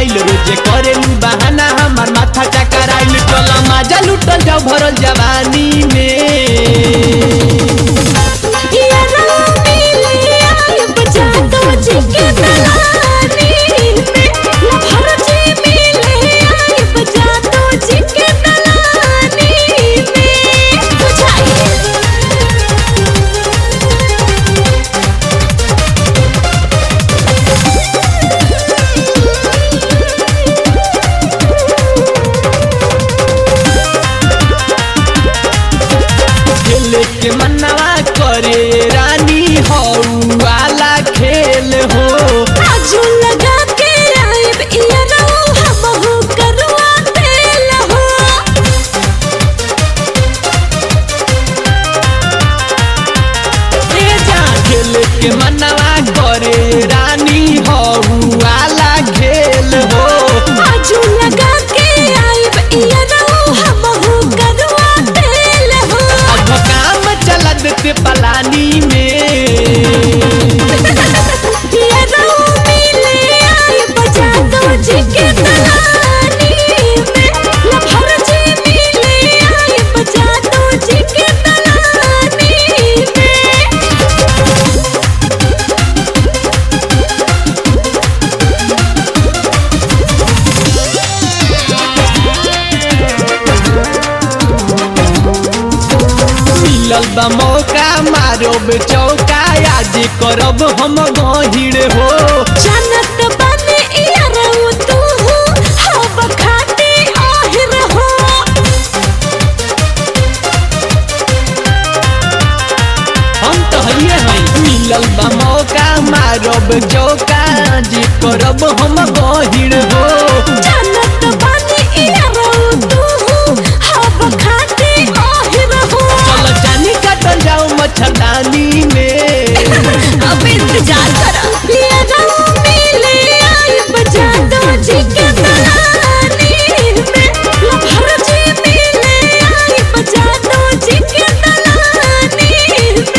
पयाइल रोजे करेलू बहाना हमार माथा चकराइल चल माजा लुटल जाओ भरल जवानी में खेले के मनवा करे रानी हो वाला खेल हो आजू लगा के आइब इयरो हमहू करवा देल हो ए जा खेले के मनवा करे रानी हो वाला खेल हो आजू लगा के आइब इयरो हमहू करवा देल हो अब काम चला देते पलानी में इयरो मिले आइब जादू जी के दलानी में लभर जी मिले आइब जादू जी के दलानी में मिलल बा मौका मारो चौका आज करब हम गहिर हो जानत बानी इयरो तू हब खाती आहिर हो हम तो हइए हई मिलल बा मौका मारब चौका आज करब हम गहिर हो जानत बानी इयरो तू हब खाती आहिर हो चल जानी काटल जाओ मच्छरदानी में अब इंतजार कर इयरो मिले आई बजा दो जी के दलानी में लभर जी मिले आई बजा दो जी के दलानी में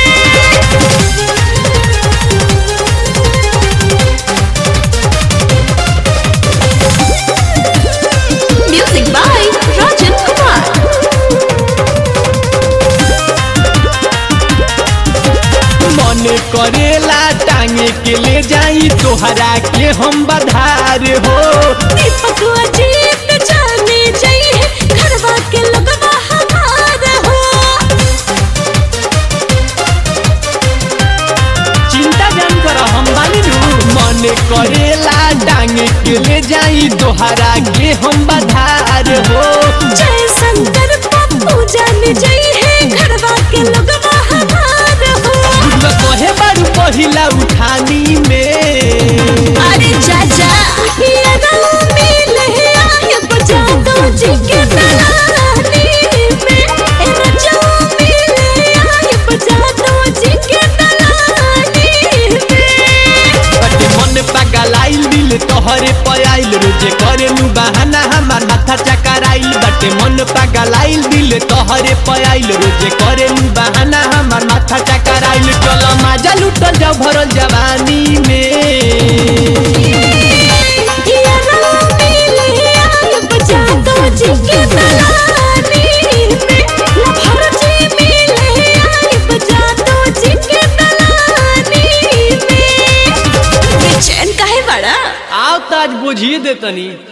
Music by Rajan Kumar. मन करेला टांगे के ले जाई तोहरा के हम बधार हो दीपक अजीत जाने चाहिए घरवा के लगवा हमार हो चिंता जान कर हम बानी नु मन करेला टांगे के ले जाई तोहरा के हम बधार हो जय शंकर पप्पू जाने चाहिए घरवा के लगवा हमार हो न कहे बारू पहिला उठानी में अरे चाचा ये रंग मिले आए बजा दो जी के दलानी में ए रजो मिले आए बजा दो जी के दलानी में बटे मन पगलाइल दिल तोहरे पयाइल रोजे करेलू बहाना हमार माथा चकराइल बटे मन पगलाइल दिल तोहरे पयाइल रोजे करेलू बहाना हमार माथा चकराइल चल माजा लुटल जाओ भरल जवानी में ये रंग मिले आए बजा दो जी के दलानी में लभर जी मिले आए बजा दो जी के दलानी में बेचैन काहे बड़ा आओ ताज बुझिए दे तनी